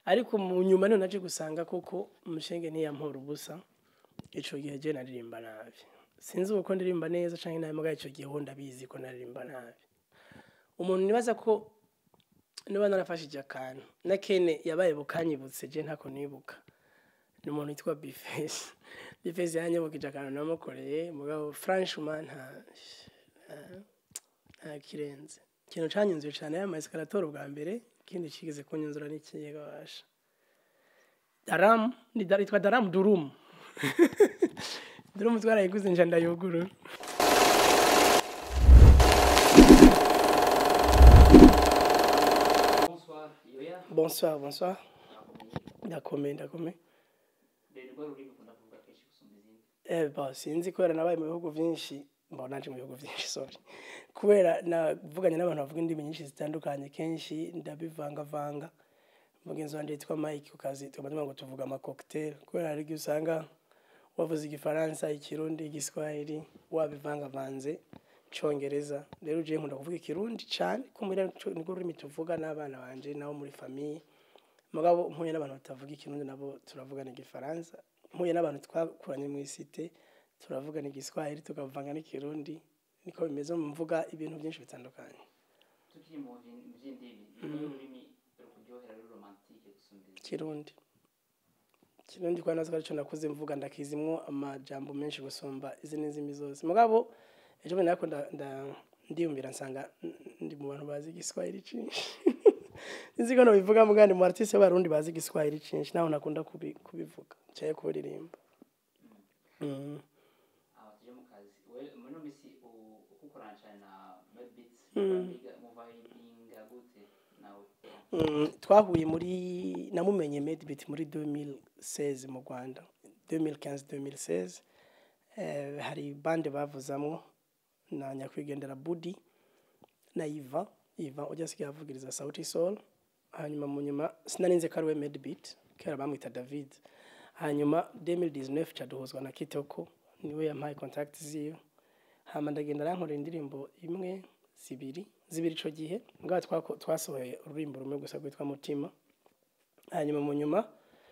ariko mu nyuma niho naje gusanga koko umushenge ntiyampora ubusa ico gihe je naririmba nabi sinzi uko ndirimba neza canke nabi mugabo ico gihe ho ndabizi ko naririmba nabi umuntu nibaza ko niba narafashije akantu na kene yabaye bukanyibutse je ntako nibuka ni umuntu witwa bifesi bifesi yanyibukije akantu namukoreye mugabo franchement nta nta- nta kirenze ikintu canyunzuye cane yamaye escalator ubwa mbere ikindi kigeze kunyunzura n'ikiyega basha daram ni dar- yitwa daram durum durum twarayiguze nja ndayugurura Bonsoir, Yoya. bonsoir bonsoir Nakomeye. ndakomeye ndakomeye Rero rwa rurimi ukunda kuvuga kenshi gusumba izindi. Eh, ba sinzi kubera nabaye mu bihugu byinshi mbona naje mu bihugu byinshi sorry kubera navuganye n'abantu bavuga indimi nyinshi zitandukanye kenshi ndabivangavanga mugenzi wanjye yitwa Mike ku kazi tukavuga ngo tuvuga ama cocktail kubera hari igihe usanga wavuze igifaransa ikirundi igiswahili wabivangavanze icongereza rero ugiye nkunda kuvuga ikirundi cyane kumira nirwo rurimi tuvuga n'abana banje nabo muri famiye mugabo mpuye n'abantu batavuga ikirundi nabo turavugana igifaransa mpuye n'abantu twakuranye mu isite turavugana igiswahili tukavanga n'ikirundi niko bimeze mu mvuga ibintu byinshi bitandukanye Tukiri mu vyi- mu vy'indimi, rwo rurimi rukuryohera ruri romantike gusumba izindi. kirundi kirundi kwa nazo arico nakuze mvuga ndakizimwo amajambo menshi gusumba izindi ndimi zose mugabo ejo bundi nako nda- nda- ndiyumvira nsanga n- ndi mu bantu bazi igiswahili cinshi nzi ko nobivuga mugabo ndi mu artiste b'abarundi bazi igiswahili cinshi naho nakunda kubi- kubivuga caye kubiririmba mm. Aho tuje mu kazi. We muri ino misi u- uko ukorana cane na Medbeats, Mm. muva- muva yinga gute nawe? Mm, twahuye muri namumenye medbit muri 2016 mu rwanda 2015-2016 eh, hari bande bavuzamwo na nyakwigendera budi na iva iva ujya asigaye avugiriza sauti sol hanyuma mu nyuma sinarinze ko ari we medbit kera bamwita david hanyuma 2019 caduhuzwa na kitoko niwe yampaye contact ziyo hama ndagenda arankorera indirimbo imwe zibiri zibiri ico gihe ngaho twako- twasohoye ururimbo rumwe gusa rwitwa mutima hanyuma mu nyuma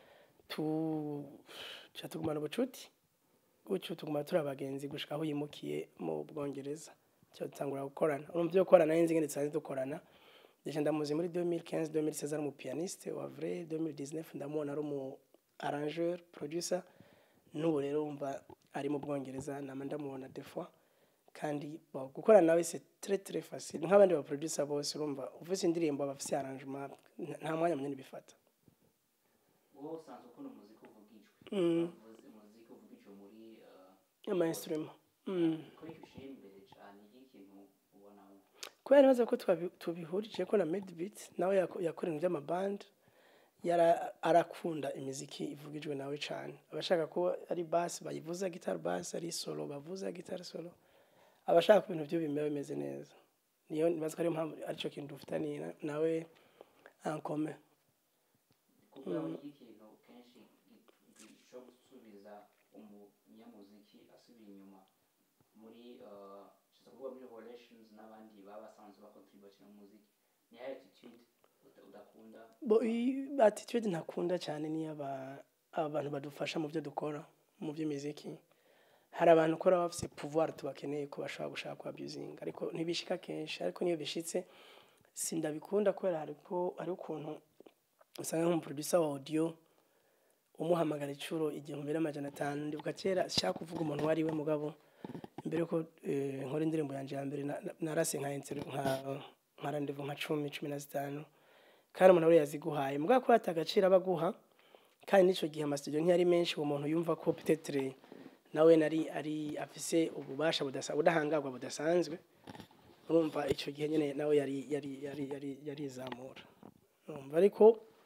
tu ca tugumana ubucuti gutyo tuguma turi abagenzi gushika aho yimukiye mu bwongereza cyo dutangura gukorana urumva ibyo gukorana n'inzi ngene dusanzwe dukorana deja ndamuzi muri 2015 2016 ari umu pianiste wa vrai 2019 ndamubona ari umu arrangeur producer n'ubu rero wumva ari mu bwongereza nama ndamubona des fois kandi bon, gukorana nawe c'est très très facile nk'abandi ba producer bose urumva ufise indirimbo bafise arrangement nta- nta mwanya munini bifata Wowe usanzwe ukunda umuziki uvugijwe. Mm. Uvuze umuziki uvugijwe muri eh, ama instrument mm. kuri iki ushira imbere cane y'ikintu ubonamo. kubera neza ko twabi- tubihurije ko na medbit nawe yako- yakora ibintu by'amaband yara arakunda imiziki ivugijwe nawe cyane abashaka ko ari bass bayivuza guitar bass ari solo bavuza guitar solo abashaka ko ibintu byo bimera bimeze neza niyo nibaza ko ariyo mpamvu aricyo kintu dufitaniye na- nawe ankome kuko mm. ikintu kenshi gi- gishobora gusubiza umunyamuziki asubira inyuma muri uh, nshaka kuvuga muri relations n'abandi baba basanzwe bakontributing mu muziki ni ya attitude uta- udakunda bo i- attitude ntakunda cyane ni aba abantu badufasha mu byo dukora mu by'imiziki hari abantu ukora bafite pouvoir tubakeneye ko bashobora gushaka ku abusing ariko ntibishika kenshi ariko niyo bishitse sindabikunda kubera hariko hari ukuntu usanga nk'umuproducer wa audio umuhamagara icuro igihumbi n'amajana atanu ndibuka kera shaka kuvuga umuntu wari we mugabo imbere ko eh, nkora indirimbo yanje ya mbere na- na- narase nka inter- nka nka rendezvous nka cumi cumi na zitanu kandi umuntu wari yaziguhaye mugabo ko ata agaciro aba aguha kandi n'ico gihe amasitudiyo ntiyari menshi uwo muntu yumva ko petetre nawe nari ari afise ububasha budasa ubudahangarwa budasanzwe urumva ico gihe nyene nawe yari yari yari yari yarizamura urumva ariko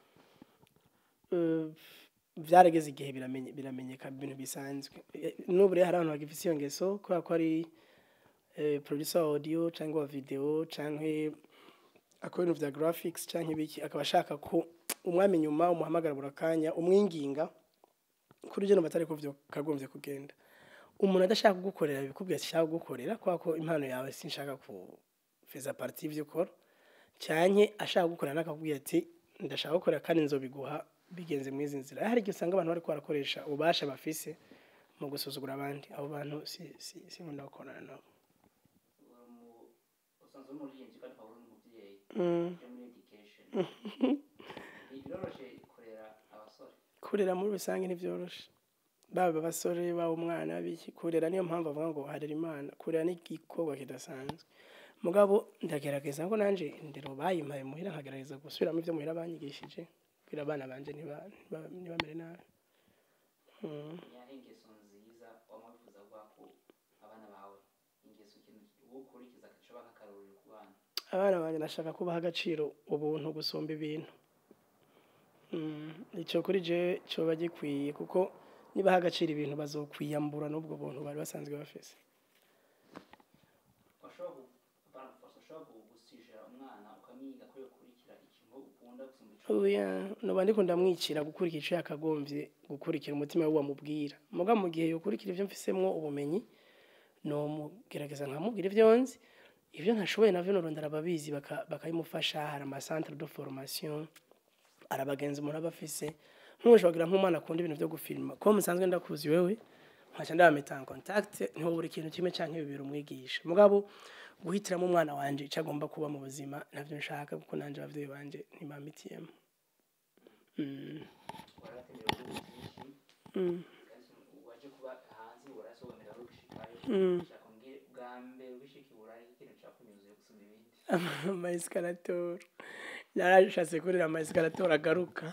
eh, vyarageze igihe biramenye biramenyeka ibintu bisanzwe Eh, n'ubu rero hari abantu bagifise iyo ngeso kubera ko ari eh, producer wa audio cyangwa wa video canke akora ibintu vya graphics canke ibiki akaba ashaka ko umwami nyuma umuhamagara buri kanya umwinginga kuri byo batari ko vyo kagombye kugenda umuntu adashaka kugukorera bikubwiye ati shaka kugukorera kubera ko impano yawe sinshaka ku feza partie y'ivyo ukora canke ashaka kugukorera n'akakubwira ati ndashaka gukora kandi nzobiguha bigenze muri izi nzira hari igihe usanga abantu bariko barakoresha ububasha bafise mu gusuzugura abandi abo bantu si si si nkunda gukorana nabo uri mu- usanzwe uri umuririmbyi kandi ukaba uri n'umubyeyi Mm. uje muri education Ni- biroroshe kurera abasore kurera muri rusange ntibyoroshe baba abasore baba umwana biki kurera niyo mpamvu avuga ngo harera imana kurera ni igikorwa kidasanzwe mugabo ndagerageza ko nanje indero bayimpaye muhira nkagerageza gusubiramo ibyo muhira banyigishije kugira abana banje ntiba- ntiba- ntibamere nabi Mm. niyahe ingeso nziza wama wifuza kuvuga ko abana bawe ingeso ikintu uwo ukurikiza gashobora nk'akarorero ku bana abana banjye ndashaka kubaha agaciro ubuntu gusumba ibintu Mm, icyo kuri je cyoba gikwiye kuko nibaha agaciro ibintu bazokwiyambura n'ubwo buntu bari basanzwe bafise washobora gu- apana gufasha ushobora gu- gusijira umwana ukamwiga ko yokurikira ikintu ukunda gusumba ico oya noba ndiko ndamwicira gukurikira ico yakagombye gukurikira umutima we wamubwira muga mu gihe yokurikira ivyo mfisemwo ubumenyi nomugerageza nkamubwira ivyo nzi ivyo ntashoboye navyo norondera ababizi baka- bakabimufasha hari amacentre de formation hari abagenzi umuntu aba afise nk'ushobora nk'umwana akunda ibintu vyo gufilma ko musanzwe ndakuzi wewe nkaca ndabameta en contact niho buri kintu kimwe canke bibiri umwigisha mugabo guhitiramo umwana wanje ico agomba kuba mu buzima navyo nshaka kuko nanje abavyeyi banje ntibamitiyemo Mm. waratemera ibihugu byinshi Mm. kandi waje kuba hanze warasobanurira aho gushikayo Mm. shaka mbwire bwa mbere ugishika i burayi ikintu cakunyuzuye gusumba ibindi amaescalator narashatse kurira amaescalator agaruka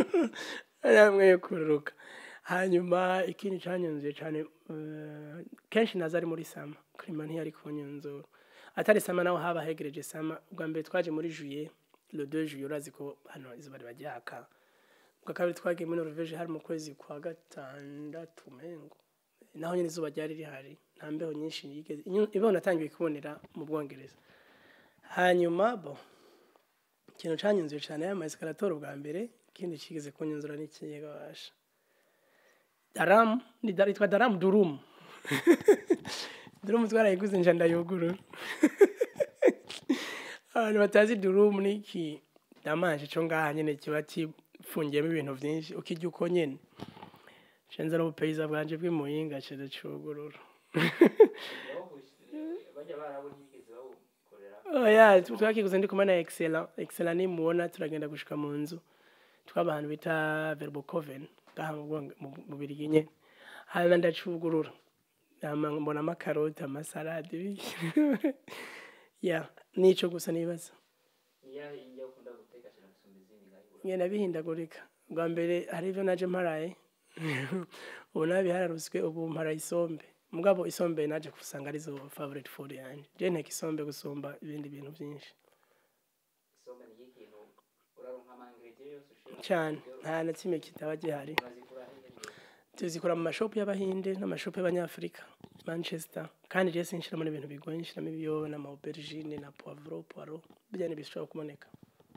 namwe kururuka hanyuma ikindi canyunzuye cane eh, kenshi naza ari muri sama klima ntiyari kunyunzura atari sama naho haba hegereje sama ubwa mbere twaje muri juillet le 2 juillet urazi ko hano izuba riba ryaka ubwa kabiri twagiye muri norvege hari mu kwezi kwa gatandatu mengo naho nyine izuba ryari rihari nta mbeho nyinshi yigeze inyu- imbeho natangiye kubonera mu bwongereza hanyuma bo ikintu canyunzuye cyane ya maescalator bwa mbere ikindi kigeze kunyunzura n'ikigega basha daram ni dar- yitwa daram durum durum twarayiguze nja ndayugurura abantu batazi durum ni iki damanje co ngaha nyene kiba kifungiyemo ibintu vyinshi ukirya uko nyene cenza n'ubupeyiza bwanje bw'imuyinga ceze cugurura bajya barabona yigeze bawukorera oya twakiguze ndi kumwe na excellent excellent nimubona turagenda gushika mu nzu twaba ahantu bita verbocoven ngaha mu Bwonge- mu- mu birigi nyene hanyuma ndacugurura hama mbonamo akaroti amasalade ibiki. ya nico gusa nibaza niyahe indya ukunda guteka cyane gusumba izindi ngaho i burayi ngenda bihindagurika bwa mbere hari ivyo naje mparaye ubu nabi hararuswe ubu mpara isombe mugabo isombe naje kusanga arizo favorite food yanje je nteka isombe gusumba ibindi bintu vyinshi isombe ni ikintu uraronka amangredient yose ushobora cyane nta na kimwe kitaba gihari urazikura hehe tuzikora mu mashopu y'abahinde n'amashopu y'abanyafurika manchester kandi je sinshiramo n'ibintu bigoye nshiramo ibiyoba n'ama aubergine na poivro poiro bijya n'ibishobora kuboneka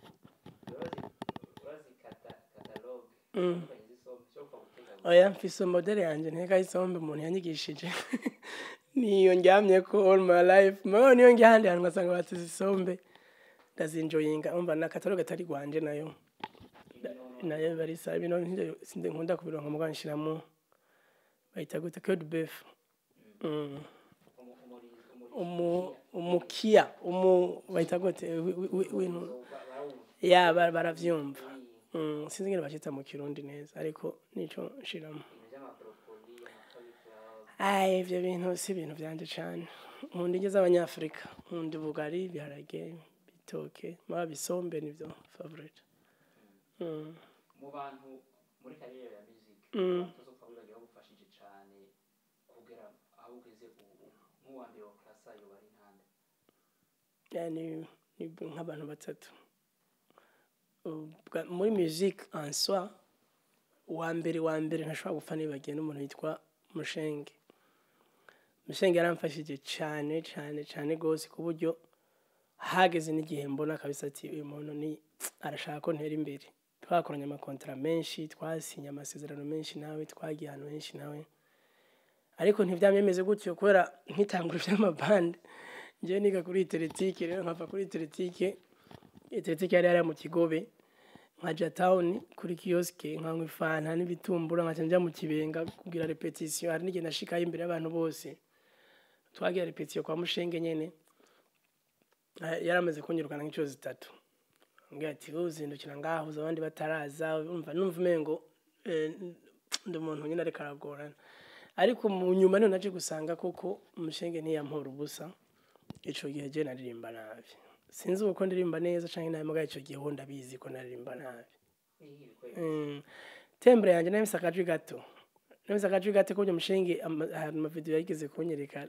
urazikata katalogue Mm. zitandukanye z'isombe cyo kuva guteka oya mfise modele yanje nteka isombe umuntu yanyigishije niyo ndyamye ko all my life mabo niyo njya ahandi hantu ngasanga batize isombe ndazinjoyinga umva na katalogue atari gwanje nayo nayo barisa bino ntivyo sinde nkunda kubironka mugabo nshiramo bayita gute code beef mm. umu- umurizo umu umukia umu bayita gute wi- wi- wi- wintu barawumva ya ba- baravyumva mm, sinzi ngene bacita mu kirundi neza ariko nico nshiramo ibintu by'amaporopoli amacauliflower Ay, ivyo bintu si ibintu vyanje cane nkunda indyo z'abanyafurika nkunda ubugari ibiharage bitoke maba bisombe nivyo favorite mm. mu bantu muri kariyeri ya music Mm. tuzo twavugaga bagufashije cyane kugera aho ugeze ubu nk'uwa mbere wa klasa yoba ari ntande yani ni nk'abantu batatu Ubwa- muri musique en soi wa mbere wa mbere ntashobora gupfa nibagiye n'umuntu yitwa mushenge mushenge yaramfashije cyane cyane cyane rwose ku buryo hageze n'igihe mbona kabisa ati uyu muntu ni arashaka ko ntera imbere twakoranye amakontara menshi twasinye amasezerano menshi nawe twagiye ahantu henshi nawe ariko ntibyamyemeze gutyo kubera nkitangura iby'amabande njyewe niga kuri teletike rero nkava kuri teletike teletike yari yari mu kigobe nkaja town kuri kioske nkanywa ifanta n'ibitumbura nkaca nja mu kibenga kugira repetition hari n'igihe nashikayo imbere y'abantu bose twagira repetition kwa mushenge nyene Eh, yaramaze kunyirukana nk'inshuro zitatu ambwira ati wowe uzindukira ngaho uza abandi bataraza umva numva umengo eh, ndi umuntu nyine ariko aragorana ariko mu nyuma niho naje gusanga koko umushenge ntiyampora ubusa ico gihe je naririmba nabi sinzi uko ndirimba neza canke nabi mugabo ico gihe ho ndabizi ko naririmba nabi Mm. tembure yanjye nahise akajwi gato nahise akajwi gato ko mushenge ama- hari amavideo yigeze kunyereka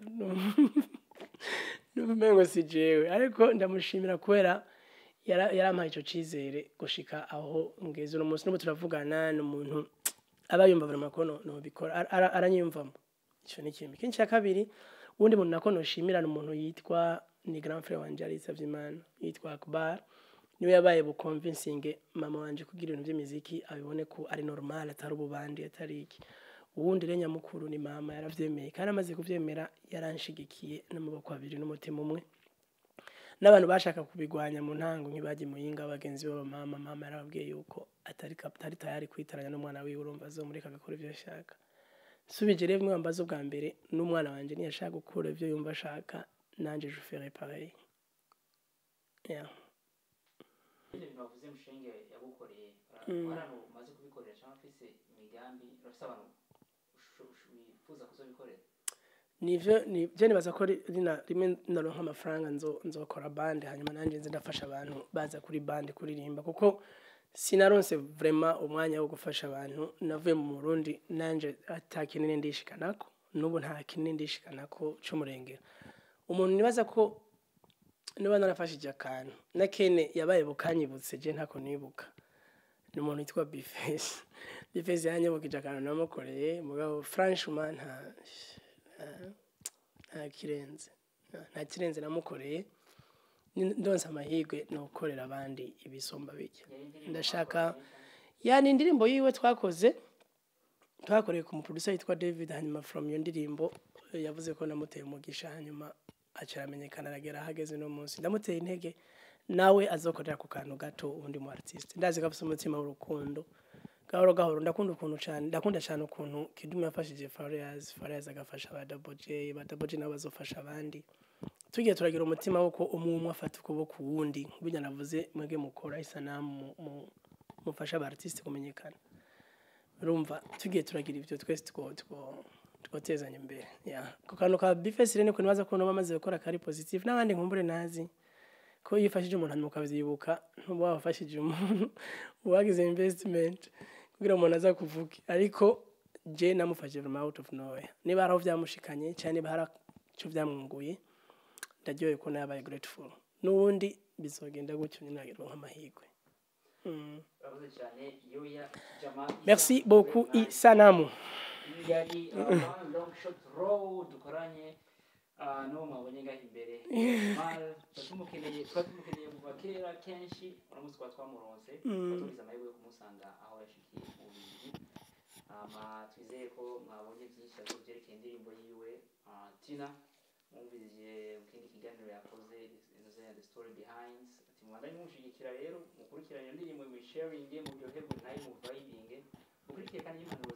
n'umengo si jewe ariko ndamushimira kubera yara- yarampaye ico cizere gushika aho ngeze uno munsi n'ubu turavugana n'umuntu aba yumva buri makono nobikora Ara- ara- aranyiyumvamo ico ni kimwe ikindi ca kabiri uwundi muntu nako noshimira ni umuntu yitwa ni grand frère wanje yari yitavye imana yitwa akbar niwe yabaye buconvincing mama wanje kugira ibintu by'imiziki abibone ko ari normal atari ububandi atari iki uwundi rero nyamukuru ni mama yaravyemeye kandi amaze kuvyemera yaranshigikiye n'amaboko abiri n'umutima umwe n'abantu bashaka kubigwanya mu ntango nk'ibagiye muyinga bagenzi babo mama mama yarababwiye yuko atari kap- atari tayari kwitaranya n'umwana wiwe urumva azomureka agakora ivyo ashaka subije rero bimwe bambaza ubwa mbere n'umwana wanje ntiyashaka gukora ivyo yumva ashaka nanje je ferai pareil yeah. ibyo bintu bavuze mushenge yagukoreye Mm. abantu umaze kubikorera cyangwa ufise imigambi urafise abantu usho- usho- wifuza kuzobikorera nivyo ni je nibaza ko ri- rina rimwe naronka amafaranga nzo nzokora bande hanyuma nanje nze ndafasha abantu baza kuri bande kuririmba kuko sinaronse vraiment umwanya wo gufasha abantu navuye mu Burundi nanje ata kinini ndishikanako n'ubu nta kinini ndishikanako c'umurengera umuntu nibaza ko niba narafashije akantu na kene yabaye bukanyibutse je ntako nibuka ni umuntu witwa bifesi bifesi yanyibukije akantu namukoreye mugabo franchement nta nta kirenze nta- nta kirenze namukoreye Ni- ndonse amahirwe ni ugukorera abandi ibisumba bijya Yari indirimbo ndashaka mwakoranye cyangwa- yani indirimbo yiwe twakoze twakoreye ku muproducer yitwa david hanyuma from iyo ndirimbo eh, yavuze ko namuteye umugisha hanyuma aca aramenyekana aragera ahageze no munsi ndamuteye intege nawe azokorera ku kantu gato ubundi mu artiste ndazi ko afite umutima w'urukundo gahoro gahoro ndakunda ukuntu cyane ndakunda cyane ukuntu kidum yafashije Fariaz Fariaz agafasha ba Double J ba Double J nabo bazofasha abandi tugiye turagira umutima wuko umwe umwe afata ukuboko uwundi nk'ibyo navuze mwebwe mukora isanamu mu- mu- mufasha aba artiste kumenyekana urumva tugiye turagira ibyo twese two two twotezanya imbere yeah ku kantu ka bifesi rero niko nibaza ko nabo bamaze gukora kari positive n'abandi nkumbure nazi ko iyo ufashije umuntu hanyuma ukabyibuka ntuba wafashije umuntu wagize investment kugira umuntu aza kuvuga ariko je namufashije from out of nowhere niba hari aho byamushikanye cyane niba hari icyo byamwunguye ndaryohewe ko nabaye grateful n'ubundi bizogenda gutyo nyine nagira nk'amahirwe mm. urakoze cyane yoya jama merci beaucoup isanamu yari uh, one long shot row dukoranye uh, n'uwo mwabonye ngaho imbere mal tuba tumukeneye tuba tumukeneye kuva kera kenshi uno munsi twaba twamuronse tuba tugize amahirwe yo kumusanga aho yashikiye mu bubiri hama twizeye ko mwabonye byinshi ariko byerekeye indirimbo yiwe uh, tina mwumvise mu kindi kiganiro yakoze inoze the story behind ati mubandanye mumushyigikira rero mukurikirane iyo ndirimbo muyisharinge muryoherwe nayo muvayibinge mukurikire kandi n'impanuro